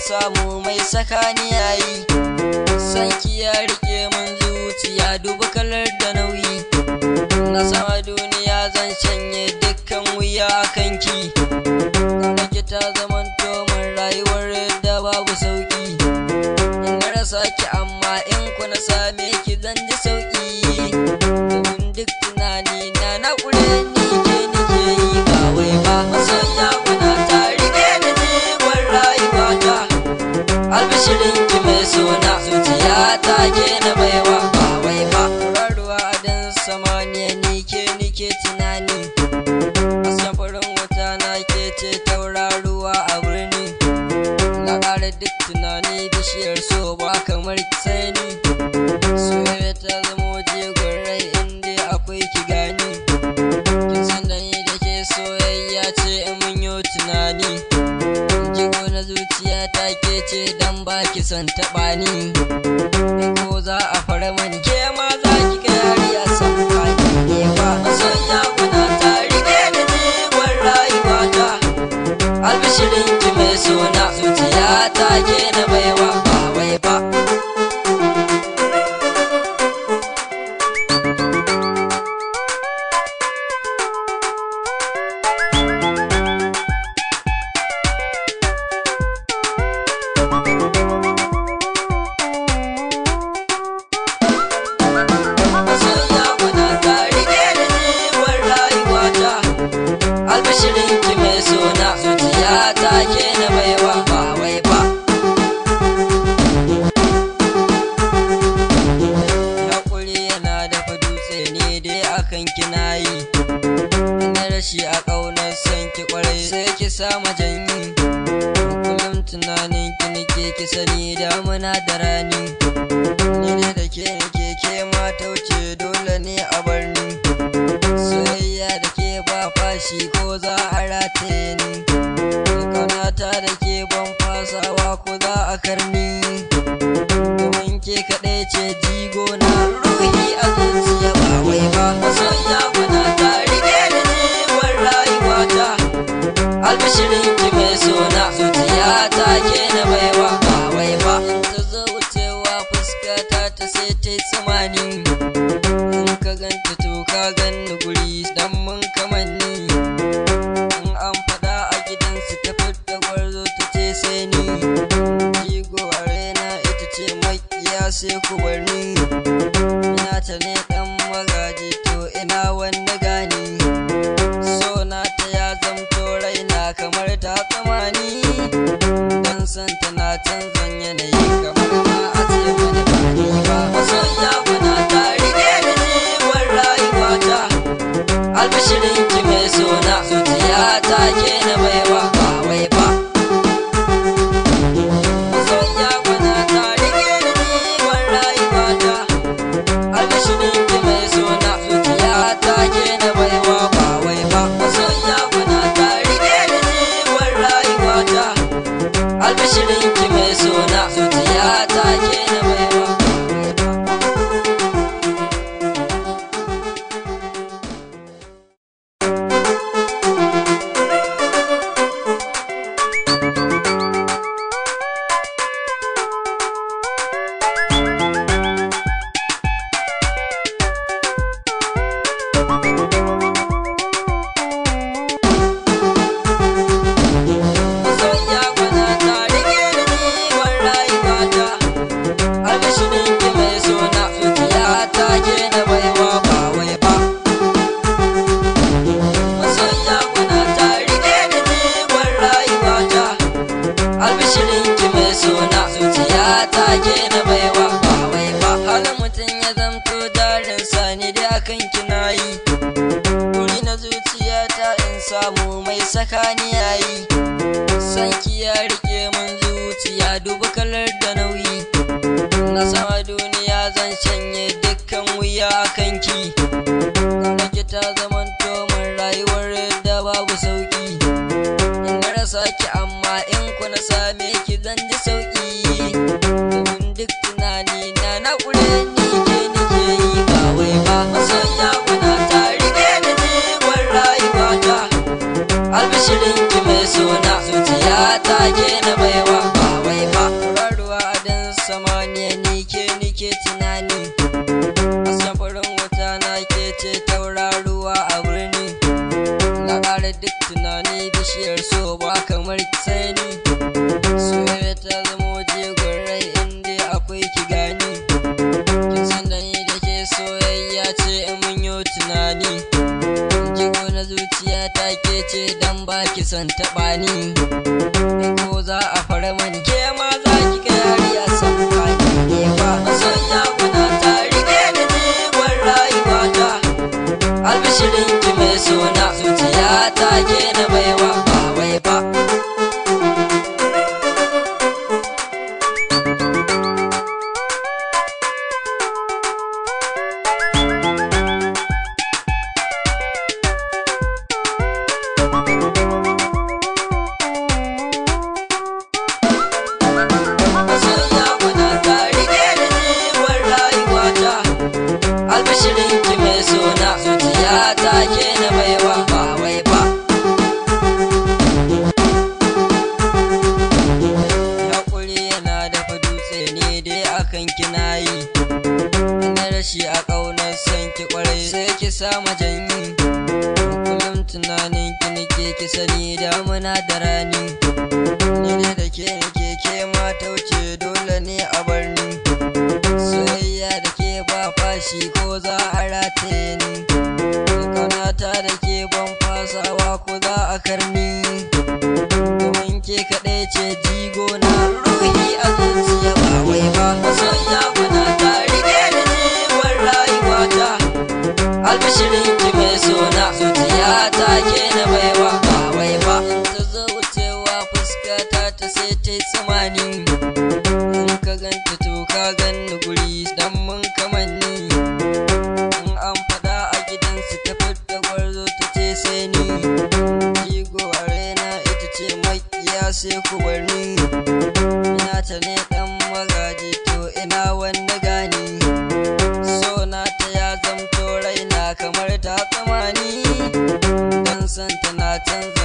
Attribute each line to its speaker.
Speaker 1: samu mai sakani yayi sanki ya rike mun zuciya duba kalar da nauyi na sama duniya zan shanye dukkan wuya a kanki ki ta zamanto min rayuwar da babu sauki in na rasa ki amma in ku na same ki zan ji sauki domin duk tunani na na kure ni ke nike yi ba wai ba masoya kuna ta rike da jigon rayuwata albishirin ki mai suna zuciya ta ke na baiwa ba wai ba ruwa dan samaniya ni ke nike tunani hasken farin wuta na ke ce tauraruwa a birni na ƙara duk tunani bishiyar so ba kamar sai ni soyayya ta zama jigon rai inda akwai ki gani kin san da ni da ke soyayya ce in mun yi tunani jigo na zuciya ta ke ce dan ba ki son taɓa ni in ko za a fara mani ke ma za ki ga yariya san ba ki ne ba masoya kuna ta rike da jigon rayuwata albishirin ki mai suna zuciya ta ke na baiwa ba wai ba masoya kuna ta rike da jigon rayuwata albishirin ki mai suna zuciya ta ke na baiwa ba wai ba Hakuri yana dafa dutse ne dai akan kina yi na rashi a ƙaunar son ki kwarai sai ki sama janyi kullum tunanin ki nake ki sani damuna da rani ni ne da ke nake ke ma tauce dole ne a bar ni soyayya da ke ba fashi ko za a rataye ni kanata da ke ban fasawa ko za a karni domin ke kaɗai ce jigo na ruhi a zuciya ba wai ba masoya kuna ta rike da jiwon rayuwata albishirin ki mai suna zuciya ta ke na baiwa ba wai ba in ta zo wucewa fuskata ta sai ta yi tsamani in ka ganta to ka ganni guri dan mun kamanni in an fada a gidansu ta fidda gwarzo ta ce sai ni jigo a raina ita ce makiya sai ku bar ni ina ta ne dan magaji to ina wanda gani so na ta ya zamto raina kamar ta tsamani dan san tana canzan yanayi kamar ma a ce mani ba ni ba masoya kuna ta rike da jiwon rayuwata albishirin ki mai suna zuciya ta ke na baiwa ba wai ba masoya kuna ta rike da jiwon rayuwata albishirin ki mai suna zuciya ta ke na baiwa ba wai ba masoya kuna ta rike da jiwon rayuwata albishirin ki mai suna zuciya ta ke na baiwa masoya kuna ta rike da jiwon rayuwata albishirin ki mai suna zuciya ta ke na baiwa ba wai ba masoya kuna ta rike da jiwon rayuwata albishirin ki mai suna zuciya ta ke na baiwa ba wai ba halin mutum ya zamto jarin sani dai akan kina yi Wuri na zuciyata in samu mai sakani yayi sanki ya rike mun zuciya duba kalar da nauyi na sama duniya zan shanye dukkan wuya a kanki ki ta zamanto min rayuwar da babu sauki in na rasa ki amma in ku na same ki zan ji sauki domin duk tunani na na kure ni ke nike yi ba wai ba masoya kuna ta rike da jigon rayuwata albishirin ki mai suna zuciya ta ke na baiwa ba wai bishiyar so ba kamar sai ni soyayya ta zama jigon rai inda akwai ki gani kin san da ni da ke soyayya ce in mun yi tunani jigo na zuciya ta ke ce dan ba ki son taɓa ni ko za a fara mani ke ma za ki ga yari a san ba ne ba masoya kuna ta rike da jigon rayuwata albishirin ki mai sona zuciya ta ke na baiwa ba wai ba masoya kuna ta rike da jigon rayuwata albishirin ki mai sona zuciya ta ke na baiwa ba wai ba Hakuri yana dafa dutse ne dai akan kina yi na rashi a ƙaunar son ki kwarai sai ki sama janyi kullum tunanin ki nake ki sani damuna da rani ni ne da ke nake ke ma tauce dole ne a bar ni soyayya da ke ba fashi ko za a rataye ni ƙaunata da ke ban fasawa ko za a karni domin ke kaɗai ce jigo na ruhi a zuciya ba wai ba masoya kuna ta rike da jiwon rayuwata albishirin ki mai sona zuciya ta ke na baiwa ba wai ba in ta zo wucewa fuskata ta sai ta yi tsamani in ka ganta to ka ganni guri dan mun kamanni in an fada a gidansu ta fidda gwarzo ta ce sai ni jigo a raina ita ce makiya sai ku bar ni ina ta ne dan magaji to ina wanda gani so na ta ya zamto raina kamar ta tsamani dan san tana canza